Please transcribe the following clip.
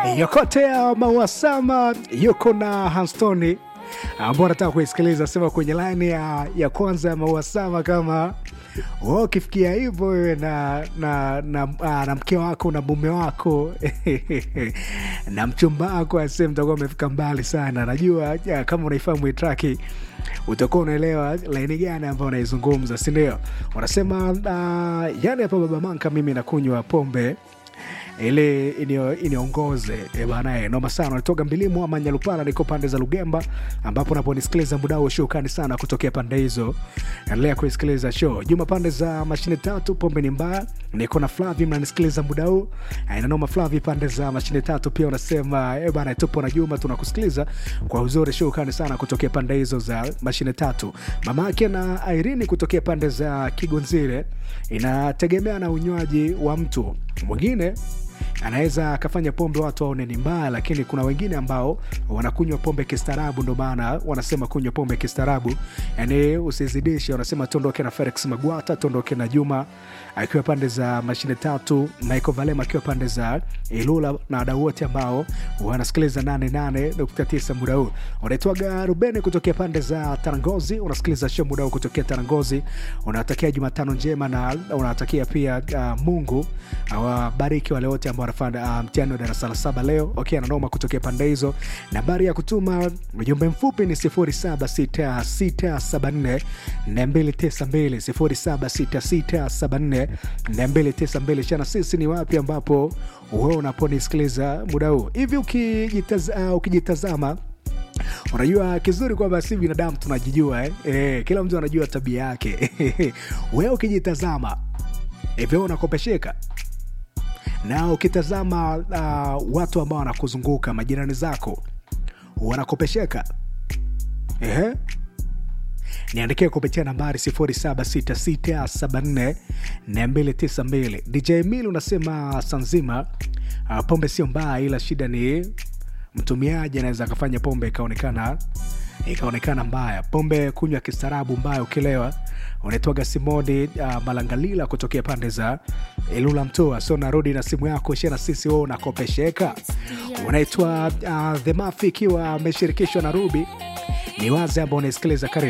yokotea mauasama yuko na Hanstoni ambao nataka kuisikiliza sema kwenye laini ya, ya kwanza ya mauasama kama wewe ukifikia hivyo wewe na na, na, na, na mke wako na mume wako na mchumba wako asee mtakuwa umefika mbali sana najua ya, kama unaifahamu hii traki utakuwa unaelewa laini gani ambayo unaizungumza sindio wanasema uh, yani hapa baba manka mimi nakunywa pombe ili inio- iniongoze e banae noma sana natoka mbilimu ama nyalupana niko pande za lugemba ambapo naponisikiliza muda huo shukani sana kutokea pande hizo endelea kuisikiliza show juma pande za mashine tatu pombe ni mbaya niko na flavi mnanisikiliza muda huu inanoma flavi pande za mashine tatu pia unasema e bana tupo na juma tunakusikiliza kwa uzuri shukani sana kutokea pande hizo za mashine tatu mama yake na irini kutokea pande za kigonzile inategemea na unywaji wa mtu mwingine anaweza akafanya pombe watu waone ni mbaya lakini kuna wengine ambao wanakunywa pombe kistaarabu ndo maana wanasema kunywa pombe kistaarabu yani usizidishe wanasema tuondoke na felix magwata tuondoke na juma akiwa pande za mashine tatu michael valema akiwa pande za ilula na wadau wote ambao wanasikiliza 88.9 muda huu unaitwaga rubeni kutokea pande za tarangozi unasikiliza show muda huu kutokea tarangozi unawatakia jumatano njema na unawatakia pia uh, mungu awabariki wale wote ambao wanafanya uh, mtihani wa darasa la saba leo okay, ananoma kutokea pande hizo nambari ya kutuma ujumbe mfupi ni 076674 292 chana sisi ni wapi ambapo wewe unaponisikiliza muda huu hivi ukijitaz, uh, ukijitazama unajua kizuri kwamba si binadamu tunajijua eh? Eh, kila mtu anajua tabia yake wewe ukijitazama hivyo unakopesheka na ukitazama uh, watu ambao wanakuzunguka majirani zako wanakopesheka Ehe. niandikie kupitia nambari 0766744292 dj mil unasema sanzima uh, pombe sio mbaya ila shida ni mtumiaji anaweza akafanya pombe ikaonekana ikaonekana mbaya pombe kunywa kistaarabu mbaya ukilewa unaitwaga simoni uh, malangalila kutokea pande za ilula mtoa so narudi na simu yako shia na sisi wewe unakopesheka unaitwa uh, the mafi ikiwa ameshirikishwa na rubi ni wazi ambao unaisikiliza karibu